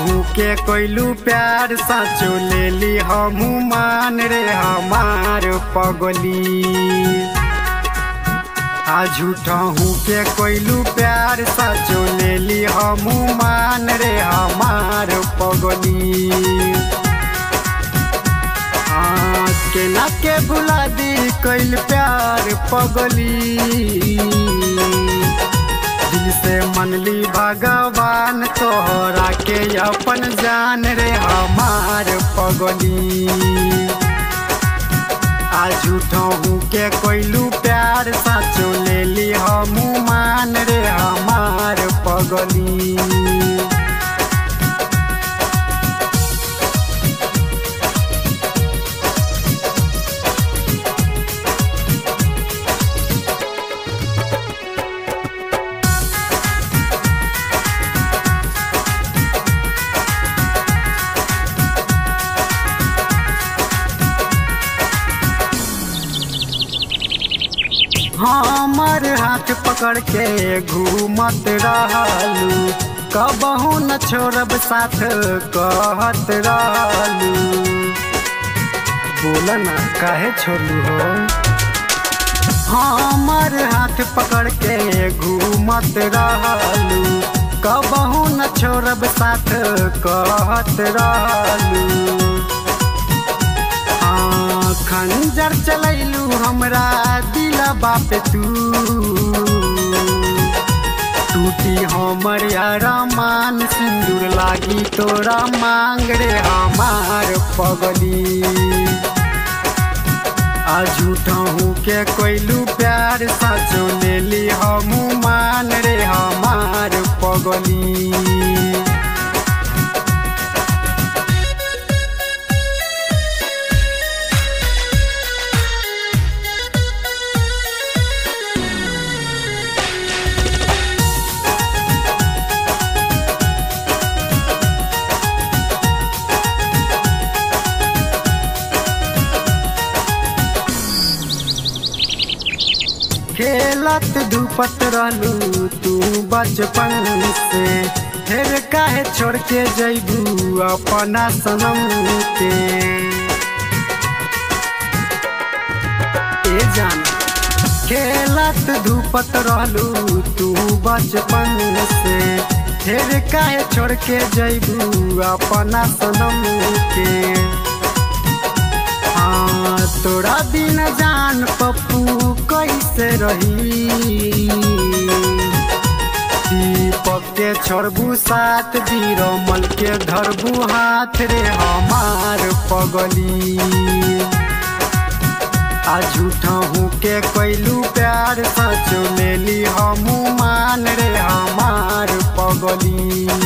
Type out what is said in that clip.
झूठहू के कोइलू प्यार साचो ले ली हमू मान रे हमार पगली आ झूठहू के कोइलू प्यार साचो ले ली हमू मान रे हमार पगली हाँ, केना के भुला दी कैल प्यार पगली दिल से मनली भगवान तोहरा के अपन जान रे हमार पगली आ झूठहू के कोइलू प्यार साचो ले ली हमू मान रे हमार पगली हमर हाथ पकड़ के घूमत रहलू कबहू न छोड़ब साथ कहत रहलू बोल ना काहे छोड़लू हो हमर हाथ पकड़ के घूमत रहलू कबहू न छोड़ब साथ कहत रहलू हाँ, खंजर चलैलू हमरा दिला बाप तू टूटी हमर अरमान सिंदूर लागी तोरा मांग रे हमार पगली आ झूठहू के कोइलू प्यार सचो ले ली हमू मान रे हमार पगली खेलत धूपत रहलू तू बचपन से फिर काहे छोड़ के जैबू अपना सनम के ए जान खेलत धूपत रहलू तू बचपन से फिर काहे छोड़ के जैबू अपना सनम के हाँ तोरा बिन जान पप्पू कैसे रही दीपक के छोड़बू साथ बीरमल के धरबू हाथ रे हमार पगली आ झूठहू के कैलू प्यार सचो ले ली हमू मान रे हमार पगली